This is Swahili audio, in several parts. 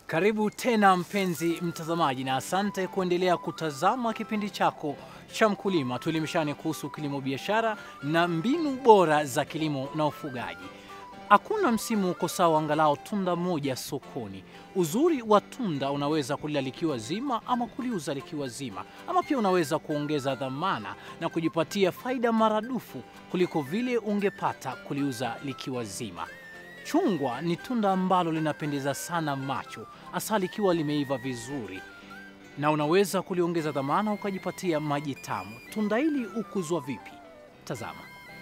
Karibu tena mpenzi mtazamaji, na asante kuendelea kutazama kipindi chako cha Mkulima. Tuelimishane kuhusu kilimo biashara na mbinu bora za kilimo na ufugaji. Hakuna msimu uko sawa, angalau tunda moja sokoni. Uzuri wa tunda unaweza kulila likiwa zima ama kuliuza likiwa zima, ama pia unaweza kuongeza dhamana na kujipatia faida maradufu kuliko vile ungepata kuliuza likiwa zima. Chungwa ni tunda ambalo linapendeza sana macho, hasa likiwa limeiva vizuri, na unaweza kuliongeza dhamana ukajipatia maji tamu. Tunda hili hukuzwa vipi? Tazama.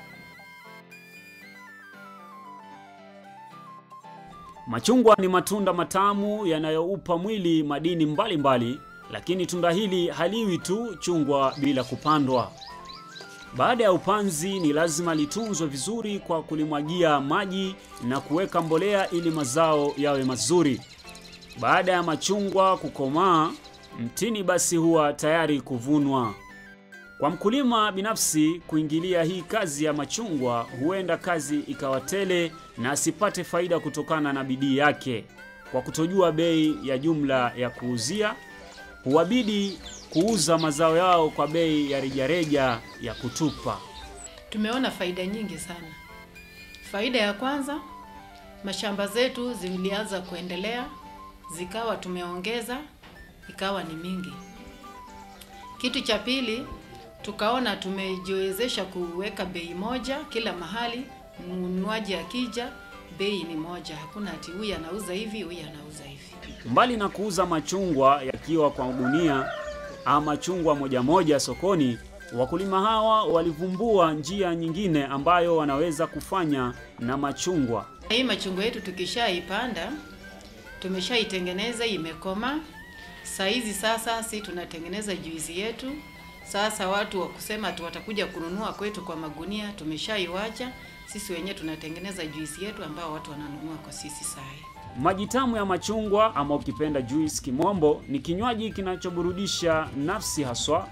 Machungwa ni matunda matamu yanayoupa mwili madini mbalimbali mbali, lakini tunda hili haliwi tu chungwa bila kupandwa. Baada ya upanzi ni lazima litunzwe vizuri kwa kulimwagia maji na kuweka mbolea ili mazao yawe mazuri. Baada ya machungwa kukomaa, mtini basi huwa tayari kuvunwa. Kwa mkulima binafsi kuingilia hii kazi ya machungwa, huenda kazi ikawa tele na asipate faida kutokana na bidii yake. Kwa kutojua bei ya jumla ya kuuzia, huwabidi kuuza mazao yao kwa bei ya rejareja ya kutupa. Tumeona faida nyingi sana. Faida ya kwanza, mashamba zetu zilianza kuendelea, zikawa tumeongeza, ikawa ni mingi. Kitu cha pili, tukaona tumejiwezesha kuweka bei moja kila mahali. Mnunuaji akija, bei ni moja, hakuna ati huyu anauza hivi, huyu anauza hivi. Mbali na kuuza machungwa yakiwa kwa gunia ama chungwa moja moja sokoni, wakulima hawa walivumbua njia nyingine ambayo wanaweza kufanya na machungwa. Hii machungwa yetu tukishaipanda, tumeshaitengeneza imekoma. Saa hizi sasa si tunatengeneza juisi yetu. Sasa watu wa kusema tu watakuja kununua kwetu kwa magunia, tumeshaiwacha. Sisi wenyewe tunatengeneza juisi yetu ambao watu wananunua kwa sisi saa hii. Maji tamu ya machungwa ama ukipenda juice kimombo ni kinywaji kinachoburudisha nafsi haswa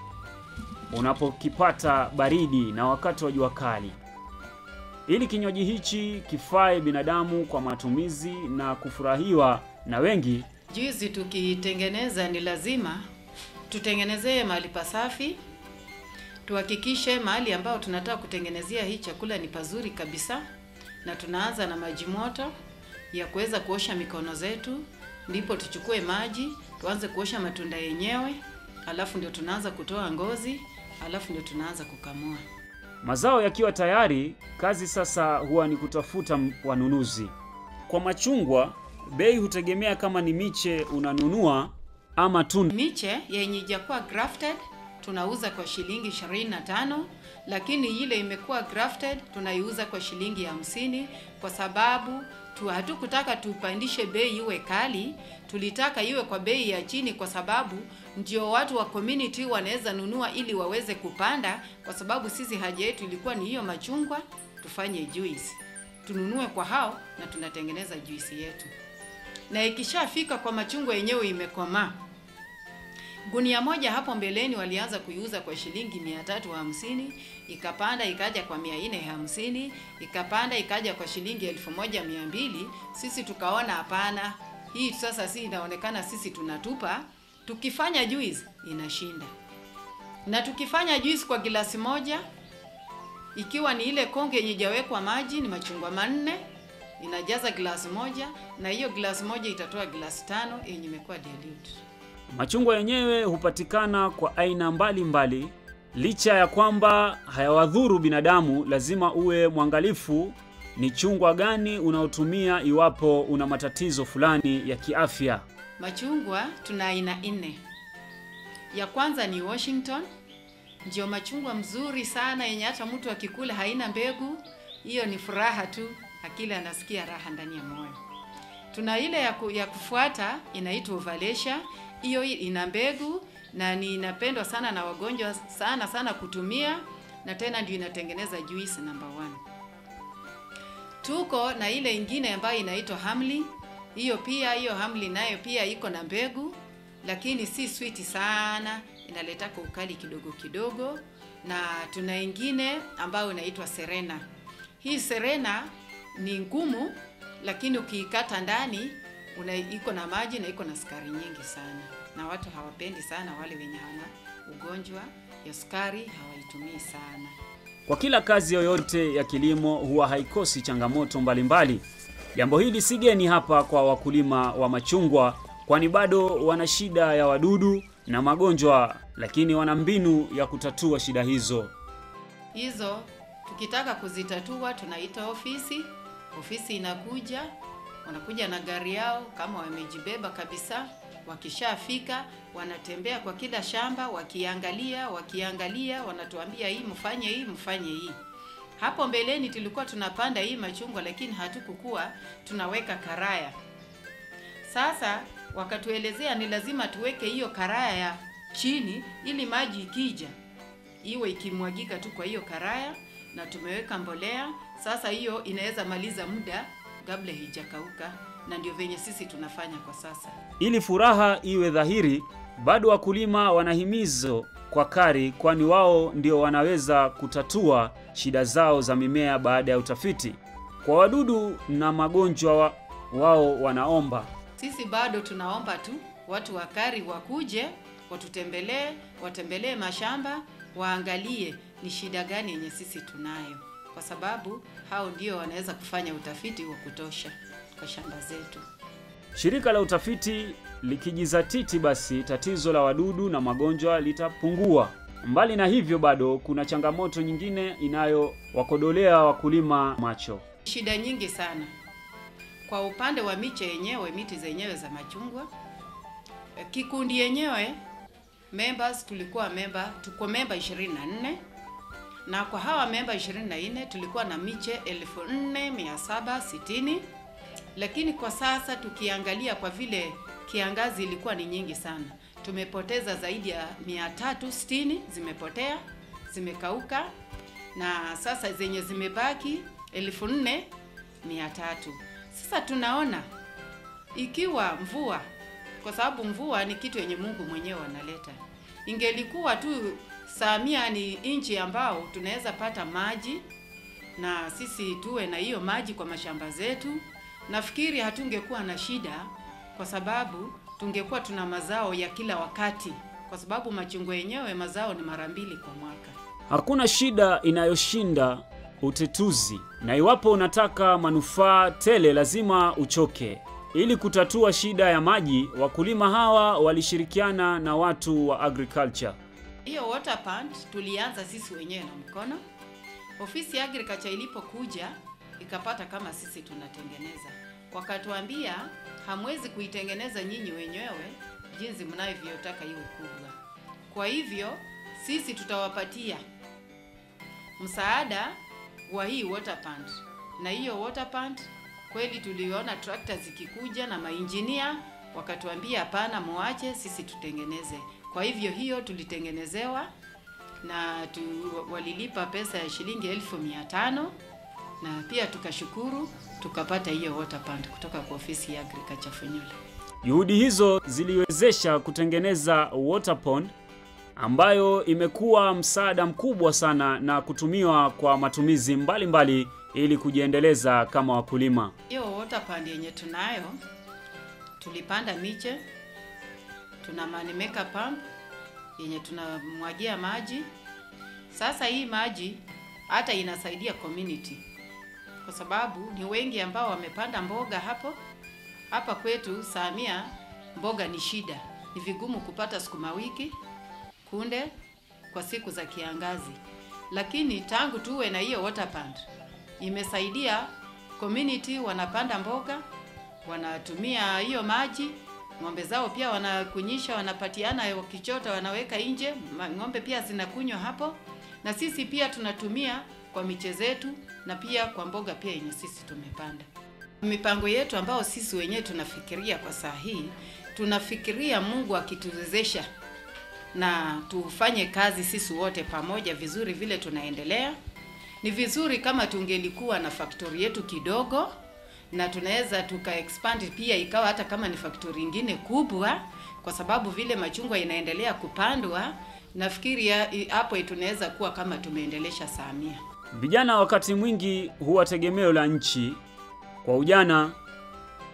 unapokipata baridi na wakati wa jua kali. Ili kinywaji hichi kifae binadamu kwa matumizi na kufurahiwa na wengi, Juisi tukiitengeneza ni lazima tutengenezee mahali pasafi, tuhakikishe mahali ambao tunataka kutengenezea hii chakula ni pazuri kabisa, na tunaanza na maji moto ya kuweza kuosha mikono zetu, ndipo tuchukue maji tuanze kuosha matunda yenyewe, alafu ndio tunaanza kutoa ngozi, alafu ndio tunaanza kukamua. mazao yakiwa tayari, kazi sasa huwa ni kutafuta m- wanunuzi. Kwa machungwa, bei hutegemea kama ni miche unanunua ama tunda. Miche yenye ijakuwa grafted tunauza kwa shilingi 25, lakini ile imekuwa grafted tunaiuza kwa shilingi hamsini kwa sababu tu hatukutaka tupandishe bei iwe kali, tulitaka iwe kwa bei ya chini, kwa sababu ndio watu wa community wanaweza nunua ili waweze kupanda, kwa sababu sisi haja yetu ilikuwa ni hiyo machungwa tufanye juice, tununue kwa hao na tunatengeneza juisi yetu, na ikishafika kwa machungwa yenyewe imekomaa Gunia moja hapo mbeleni walianza kuiuza kwa shilingi mia tatu hamsini ikapanda ikaja kwa mia nne hamsini ikapanda ikaja kwa shilingi elfu moja mia mbili Sisi tukaona hapana, hii sasa si inaonekana sisi tunatupa. Tukifanya juice inashinda, na tukifanya juice kwa gilasi moja, ikiwa ni ile konge yenye ijawekwa maji, ni machungwa manne inajaza glasi moja, na hiyo glasi moja itatoa glasi tano yenye imekuwa dilute. Machungwa yenyewe hupatikana kwa aina mbalimbali mbali. Licha ya kwamba hayawadhuru binadamu, lazima uwe mwangalifu ni chungwa gani unaotumia iwapo una matatizo fulani ya kiafya. Machungwa tuna aina nne. Ya kwanza ni Washington, ndio machungwa mzuri sana yenye hata mtu akikula haina mbegu. Hiyo ni furaha tu, akila anasikia raha ndani ya moyo. Tuna ile ya, ku, ya kufuata inaitwa Ovalasia. Hiyo ina mbegu na ni inapendwa sana na wagonjwa sana sana kutumia, na tena ndio inatengeneza juice number one. Tuko na ile ingine ambayo inaitwa Hamlin. Hiyo pia hiyo Hamlin nayo pia iko na mbegu, lakini si sweet sana, inaletaka ukali kidogo kidogo. Na tuna ingine ambayo inaitwa Serena. Hii Serena ni ngumu, lakini ukiikata ndani una iko na maji na iko na sukari nyingi sana, na watu hawapendi sana. Wale wenye hawana ugonjwa ya sukari hawaitumii sana. Kwa kila kazi yoyote ya kilimo huwa haikosi changamoto mbalimbali. Jambo hili si geni hapa kwa wakulima wa machungwa, kwani bado wana shida ya wadudu na magonjwa, lakini wana mbinu ya kutatua shida hizo. Hizo tukitaka kuzitatua tunaita ofisi. Ofisi inakuja, wanakuja na gari yao kama wamejibeba kabisa. Wakishafika wanatembea kwa kila shamba, wakiangalia wakiangalia, wanatuambia hii mfanye hii mfanye hii. Hapo mbeleni tulikuwa tunapanda hii machungwa, lakini hatukukuwa tunaweka karaya. Sasa wakatuelezea ni lazima tuweke hiyo karaya chini, ili maji ikija iwe ikimwagika tu kwa hiyo karaya, na tumeweka mbolea. Sasa hiyo inaweza maliza muda kabla hijakauka, na ndio venye sisi tunafanya kwa sasa. Ili furaha iwe dhahiri, bado wakulima wanahimizo kwa KARI, kwani wao ndio wanaweza kutatua shida zao za mimea baada ya utafiti. Kwa wadudu na magonjwa wa, wao wanaomba Sisi bado tunaomba tu watu wa KARI wakuje watutembelee, watembelee mashamba, waangalie ni shida gani yenye sisi tunayo, kwa sababu hao ndio wanaweza kufanya utafiti wa kutosha kwa shamba zetu. Shirika la utafiti likijizatiti, basi tatizo la wadudu na magonjwa litapungua. Mbali na hivyo, bado kuna changamoto nyingine inayowakodolea wakulima macho. Shida nyingi sana kwa upande wa miche yenyewe, miti zenyewe za machungwa. Eh, Kikundi yenyewe members, tulikuwa memba, tuko memba 24 na kwa hawa memba 24 tulikuwa na miche 4760 lakini kwa sasa tukiangalia, kwa vile kiangazi ilikuwa ni nyingi sana, tumepoteza zaidi ya 360 zimepotea, zimekauka, na sasa zenye zimebaki 4300. Sasa tunaona ikiwa mvua, kwa sababu mvua ni kitu yenye Mungu mwenyewe analeta, ingelikuwa tu Samia ni nchi ambao tunaweza pata maji na sisi tuwe na hiyo maji kwa mashamba zetu, nafikiri hatungekuwa na shida, kwa sababu tungekuwa tuna mazao ya kila wakati, kwa sababu machungwa yenyewe mazao ni mara mbili kwa mwaka. Hakuna shida inayoshinda utetuzi, na iwapo unataka manufaa tele lazima uchoke. Ili kutatua shida ya maji, wakulima hawa walishirikiana na watu wa agriculture. Hiyo water plant tulianza sisi wenyewe na mkono. Ofisi ya agriculture ilipokuja ikapata kama sisi tunatengeneza, wakatuambia hamwezi kuitengeneza nyinyi wenyewe jinsi mnavyotaka iwe kubwa. Kwa hivyo sisi tutawapatia msaada wa hii water plant, na hiyo water plant kweli tuliona trakta zikikuja na mainjinia wakatuambia, hapana, muache sisi tutengeneze. Kwa hivyo hiyo tulitengenezewa na tu, walilipa pesa ya shilingi elfu mia tano na pia tukashukuru tukapata hiyo water plant kutoka kwa ofisi ya agriculture Funyula. Juhudi hizo ziliwezesha kutengeneza water pond ambayo imekuwa msaada mkubwa sana na kutumiwa kwa matumizi mbalimbali mbali ili kujiendeleza kama wakulima. Hiyo water pond yenye tunayo, tulipanda miche, tuna manimeka pump yenye tunamwagia maji. Sasa hii maji hata inasaidia community, kwa sababu ni wengi ambao wamepanda mboga hapo hapa kwetu Samia. Mboga ni shida, ni vigumu kupata sukuma wiki, kunde kwa siku za kiangazi, lakini tangu tuwe na hiyo water pond imesaidia community, wanapanda mboga, wanatumia hiyo maji ng'ombe zao pia wanakunyisha, wanapatiana, wakichota wanaweka nje, ma- ng'ombe pia zinakunywa hapo, na sisi pia tunatumia kwa miche zetu na pia kwa mboga pia yenye sisi tumepanda. Mipango yetu ambao sisi wenyewe tunafikiria kwa saa hii, tunafikiria Mungu akituwezesha na tufanye kazi sisi wote pamoja vizuri, vile tunaendelea. Ni vizuri kama tungelikuwa na faktori yetu kidogo na tunaweza tuka expand pia ikawa hata kama ni faktori ingine kubwa, kwa sababu vile machungwa inaendelea kupandwa, nafikiri ya- i- hapo tunaweza kuwa kama tumeendelesha Samia. Vijana wakati mwingi huwa tegemeo la nchi. Kwa ujana,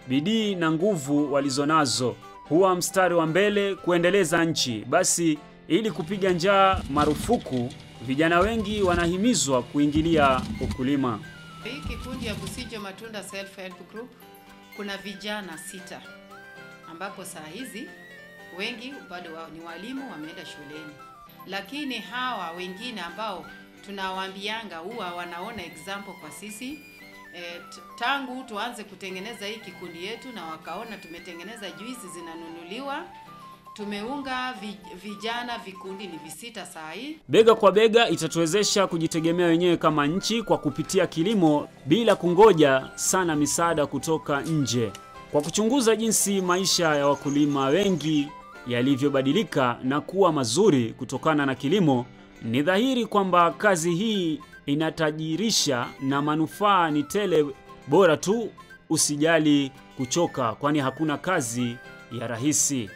bidii na nguvu walizonazo huwa mstari wa mbele kuendeleza nchi. Basi ili kupiga njaa marufuku, vijana wengi wanahimizwa kuingilia ukulima. Hii kikundi ya Busijo Matunda Self Help Group kuna vijana sita ambapo saa hizi wengi bado wao ni walimu wameenda shuleni, lakini hawa wengine ambao tunawaambianga huwa wanaona example kwa sisi e, tangu tuanze kutengeneza hii kikundi yetu na wakaona tumetengeneza juisi zinanunuliwa, tumeunga vijana vikundi ni visita saa hii. Bega kwa bega itatuwezesha kujitegemea wenyewe kama nchi kwa kupitia kilimo bila kungoja sana misaada kutoka nje. Kwa kuchunguza jinsi maisha ya wakulima wengi yalivyobadilika na kuwa mazuri kutokana na kilimo, ni dhahiri kwamba kazi hii inatajirisha na manufaa ni tele. Bora tu usijali kuchoka, kwani hakuna kazi ya rahisi.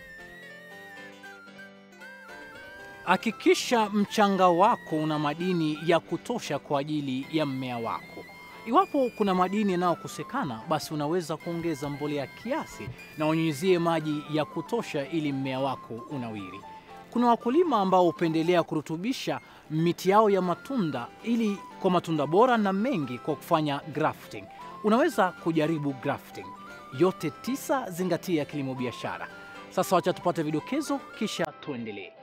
Hakikisha mchanga wako una madini ya kutosha kwa ajili ya mmea wako. Iwapo kuna madini yanayokosekana, basi unaweza kuongeza mbolea kiasi na unyunyizie maji ya kutosha ili mmea wako unawiri. Kuna wakulima ambao hupendelea kurutubisha miti yao ya matunda ili kwa matunda bora na mengi kwa kufanya grafting. Unaweza kujaribu grafting. Yote tisa zingatia kilimo biashara. Sasa wacha tupate vidokezo kisha tuendelee.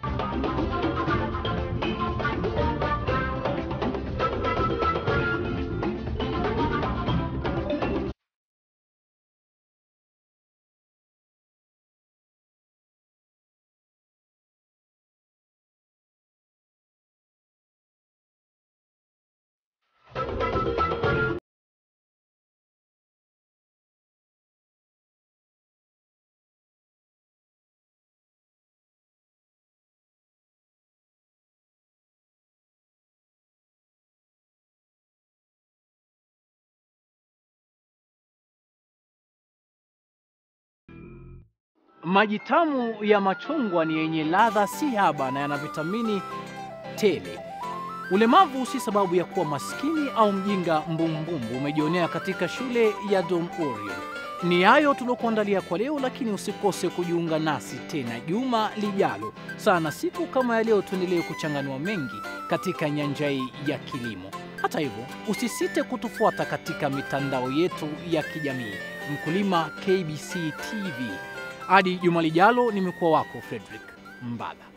Maji tamu ya machungwa ni yenye ladha si haba na yana vitamini tele. Ulemavu si sababu ya kuwa maskini au mjinga mbumbumbu, umejionea katika shule ya Dom Orion. Ni hayo tuliokuandalia kwa leo, lakini usikose kujiunga nasi tena juma lijalo sana siku kama ya leo, tuendelee kuchanganua mengi katika nyanja hii ya kilimo. Hata hivyo, usisite kutufuata katika mitandao yetu ya kijamii Mkulima KBC TV. Hadi juma lijalo, nimekuwa wako Frederick Mbala.